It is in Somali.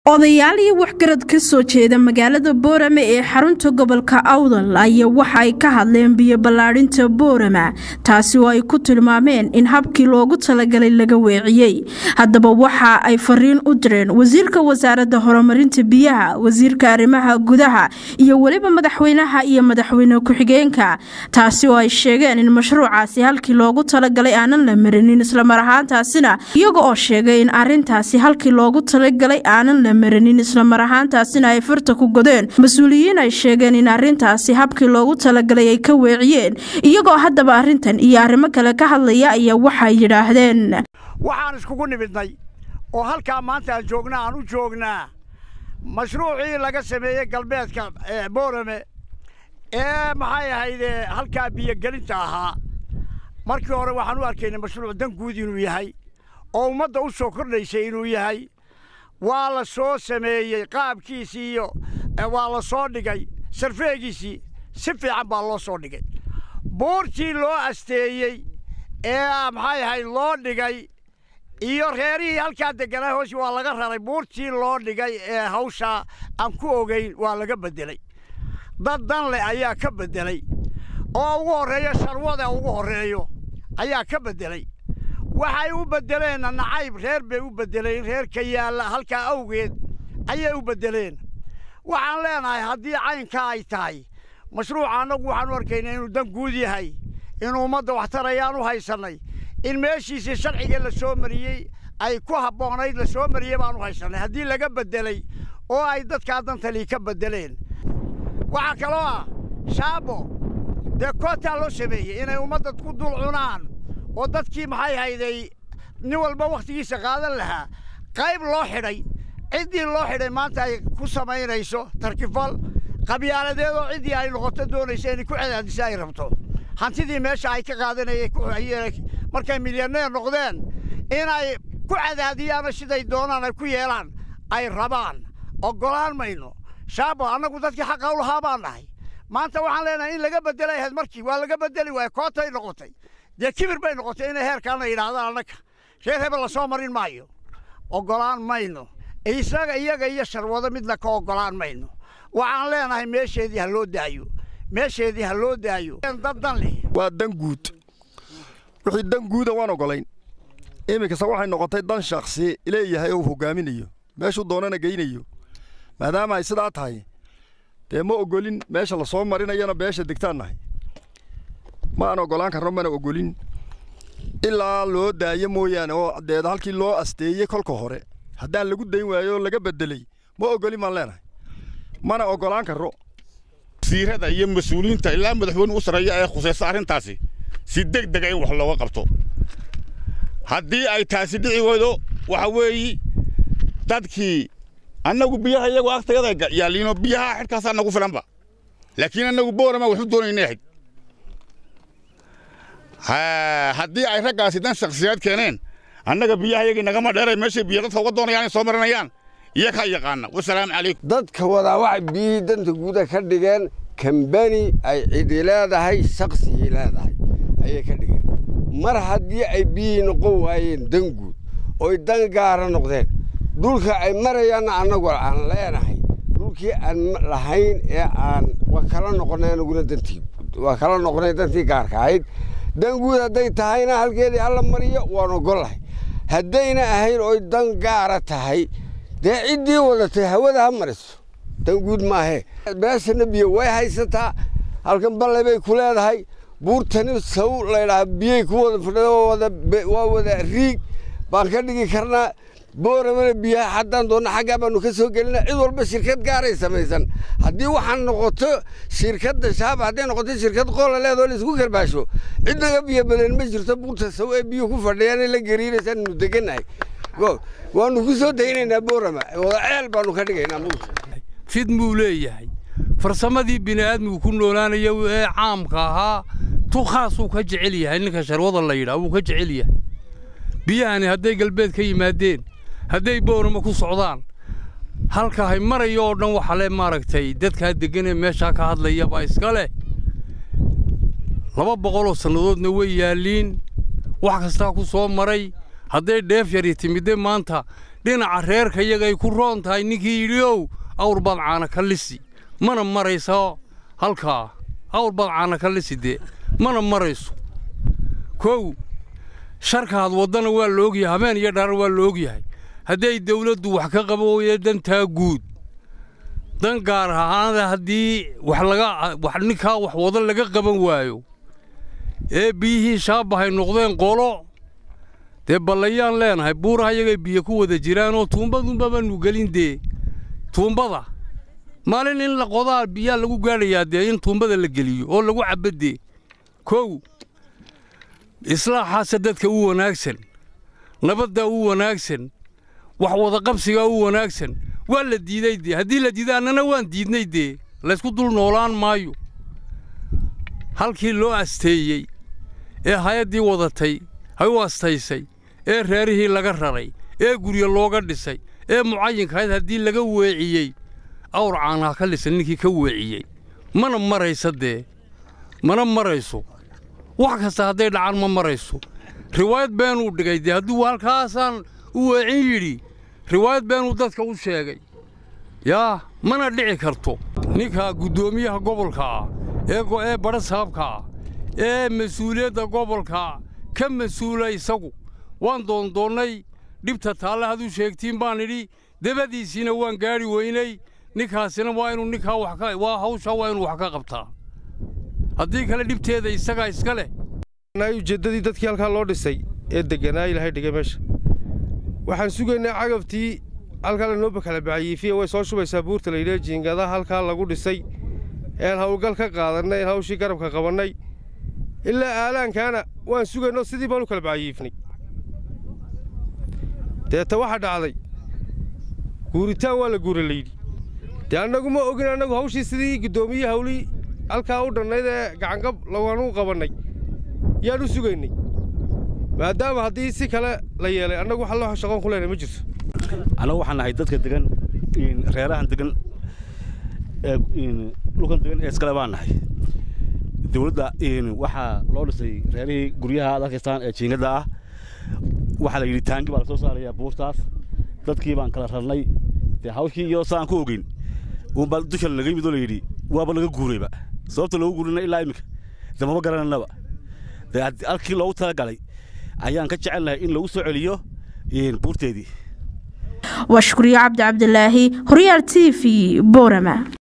odayaal iyo waxgarad ka soo jeeda magaalada boorame ee xarunta gobolka awdal ayaa waxa ay ka hadleen biyo ballaadhinta boorama taasi oo ay ku tilmaameen in habkii loogu talagalay laga weeciyey haddaba waxa ay fariin u direen wasiirka wasaaradda horumarinta biyaha wasiirka arrimaha gudaha iyo weliba madaxweynaha iyo madaxweyne ku-xigeenka taasi oo ay sheegeen in mashruucaasi halkii loogu talagalay aanan la marinin islamar ahaantaasina iyaga oo sheegay in arintaasi halkii loogu talagalay aanan la marinin islamar ahaantaasina ay farta ku godeen mas-uuliyiin ay sheegeen in arintaasi habkii loogu talagalay ay ka weeciyeen iyagoo haddaba arintan iyo arrimo kale ka hadlaya ayaa waxay yidhaahdeen waxaan iskugu nimidnay oo halkaa maanta aan joogna aan u joognaa mashruucii laga sameeyey galbeedka boorame ee maxay ahayde halkaa biyogelinta ahaa markii hore waxaan u arkaynay mashruuc dan guud inuu yahay oo ummadda u soo kordhaysay inuu yahay waa la soo sameeyey qaabkiisii iyo waa la soo dhigay sarfeegiisii si fiican baa loo soo dhigay buurtii loo asteeyey ee maxay ahayd loo dhigay iyo reerihii halkaa degganaa hoosi waa laga raray buurtii loo dhigay ee hawshaa aan ku ogayn waa laga beddelay dad dan leh ayaa ka beddelay oo ugu horreeyo sharwada ugu horreeyo ayaa ka beddelay waxay u beddeleenna nacayb reer bay u beddeleen reerka yaalla halkaa awgeed ayay u beddeleen waxaan leenahay haddii caynkaa ay tahay mashruuca annagu waxaan u arkaynaa inuu dan guud yahay inuu ummadda waxtar ayaan u haysannay in meeshiisii sharciga la soo mariyey ay ku habboonayd la soo mariyey baan u haysannay haddii laga beddelay oo ay dadkaa dantalii ka beddeleen waxaa kaloo ah shaabo dee kootaa loo sameeyey inay ummadda ku dul cunaan oo dadkii maxay hayday nin walba wakhtigiisa qaadan lahaa qayb loo xidhay ciddii loo xidhay maanta ay ku samaynayso tarkifal qabyaaladeed oo ciddii ay noqoto doonaysa inay ku cadaadisa ay rabto hantidii meesha ay ka qaadanayeen markay milyaneer noqdeen inay ku cadaadiyaano siday doonaan ay ku yeelaan ay rabaan oggolaan mayno shaabo annagu dadkii xaqa u lahaa baan nahay maanta waxaan leenahay in laga beddelay ahayd markii waa laga beddeli waaya kootay noqotay dee kibir bay noqotay inay heerkaana yidhaahdaan annaga reer hebel la soo marin maayo oggolaan mayno isaga iyaga iyo sharwado midna ka oggolaan mayno waxaan leenahay meesheedii ha loo daayo meesheedii ha loo daayo dad dan leh waa dan guud wixii dan guuda waan oggolayn iminkase waxay noqotay dan shakhsi leeyahay oo hoggaaminayo meeshuu doonana geynayo maadaama ay sidaa tahay dee ma oggolin meesha la soo marinayana beesha degtaan nahay ma aan oggolaan karno mana oggolin ilaa loo daayo mooyaane oo deed halkii loo asteeyey kolka hore haddaan lagu dayn waayo oo laga beddelay ma oggolin baan leenahay mana oggolaan karro wasiirada iyo mas-uuliyiinta ilaa madaxweyne u sarreeya ee khusaysa arrintaasi si deg dega in wax looga qabto haddii ay taasi dhici weydo waxa weeyi dadkii annagu biyaha iyagoo agtayada yaalliino biyaha xidhkaasaa nagu filanba laakiin annagu boorama waxu doonaynay ahayd haddii ay raggaasi dan shakhsiyaad keeneen annaga biyaha iyagii nagama dheeray meeshay biyo dadka uga doonayaan inay soo marinayaan iyo kaa yaqaana wasalaamu calaykum dadka wadaa waxay biyihii danta guuda ka dhigeen kambani ay cidi leedahay shaqsigii leedahay ayay ka dhigeen mar haddii ay biyihii noqon waayeen dan guud oy dan gaara noqdeen dhulka ay marayaanna annagu aan leenahay dhulkii aan lahayn ee aan waa kala noqonay anaguna dantii waa kala noqonay dantii gaarka ahayd dan guud hadday tahayna halkeedii alla mariyo waan oggollahay haddayna ahayn oy dan gaara tahay dee ciddii wadatay hawada ha mariso dan guud maahee beeshana biyo way haysataa halkan balle bay ku leedahay buurtani saw laydhaha biyey ku wada fadhida waa wada riig baan ka dhigi karnaa booramana biyaha haddaan doonna xaggaa baanu ka soo gelina cid walba shirkad gaaray samaysan haddii waxaan noqoto shirkadda shaab hadday noqoto shirkad qoola leedoo laisku karbaasho cid naga biyo badan ma jirto buurta saw ee biyo ku fadhiyaan la gariiraysaan nu degannahay waanu ku soo daynaynaa boorama wada ceel baanu ka dhigaynaa buurta fid muu leeyahay farsamadii bini'aadmigu ku noolaanayo ee caamka ahaa tu khaasuu ka jecel yahay ninka sharwada la yidhaah wuu ka jecel yahay biyahani hadday galbeed ka yimaadeen hadday boorama ku socdaan halka hay marayo oo dhan waxa le maaragtay dadkaa deggan ee meeshaa ka hadlayaba iska leh laba boqoloo sannadoodna way yaalliin wax kastaa ku soo maray hadday dheef yari timidde maanta dhinaca reerka iyagay ku roon tahay ninkii yidhi ow awr baad caana ka lisi mana marayso halkaa awr baad caana ka lisi dee mana marayso kow sharkaad waddana waa la ogyahay habeen iyo dharar waa la ogyahay hadday dawladdu wax ka qabo weye dantaa guud dan gaar ahaanada haddii wax laga wax ninkaa wax wada laga qaban waayo ee biyihii shaabahay noqdeen qolo dee ballayaan leenahay buuraha iyagay biyo ku wada jiraanoo tuumbadunba baanu gelin dee tuumbada maalin in la qodaa biyaa lagu gaadhayaa dee in tuumbada la geliyo oo lagu cabba dee kow islaaxaase dadka u wanaagsan nabadda u wanaagsan wax wadaqabsigaa u wanaagsan waa la diiday dee haddii la diiday annana waan diidnay dee laysku dul noolaan maayo halkii loo asteeyey ee hay-addii wadatay hay u astaysay ee reerihii laga raray ee guryo looga dhisay ee mucayinkahayd haddii laga weeciyey awr caanaha ka lisan ninkii ka weeciyey mana maraysa dee mana marayso wax kasta hadday dhacaan ma marayso riwaayad beenuu dhigay dee hadduu halkaasaan u weecin yidhi riwaayad beenuu dadka u sheegay yaa mana dhici karto ninka guddoomiyaha gobolka ah ee badha saabka ah ee mas-uuliyadda gobolka ka mas-uula isagu waan doondoonnay dhibta taalle haduu sheegtiin baan idhi dabadiisiina waan gaadhi weynay ninkaasina waa inuu ninkaa wax ka waa hawshaa waa inuu wax ka qabtaa haddii kale dhibteeda isagaa iska leh ujeeddadii dadkii halkaa loo dhisay ee degganaa ilaahay dhigay meesha waxaan sugaynaa cagabtii halkaa lanoo bakala bacayiifiya way soo shubaysaa buurta layidhaha jiingadaha halkaa lagu dhisay ean hawlgal ka qaadannay een hawshii garabka qabannay ilaa aalaankaana waan sugaynoo sidii baanu kala bacayiifnay deeta waxaa dhacday guuritaan waa la guura layidhi dee annagu ma ogin annagu hawshii sidii guddoomiye hawlii halkaa u dhannayd ee gacangab lawaanuu qabannay yaan u sugaynay maadaama haddii si kale la yeelay annagu waxa loo shaqoon ku leenahay ma jirto annagu waxaan nahay dadka degan reerahan degan dhulkan degan ee iskale baan nahay dawladda waxaa loo dhisay reerihii guryaha aad arkaystaan ee jiingada ah waxaa la yidhi taangi baa la soo saarayaa buurtaas dadkii baan kala rarnay dee hawshii iyo saan ku ogeyn uunbaa dusha laga yimid oo la yidhi waaba laga guurayba sababta loogu guurina ilaa iminka de maba garananaba dee halkii loogu talagalay ayaan ka jecelnahay in lagu soo celiyo buurteedii waa shukriyo cabdi cabdilaahi horyaal t v boorama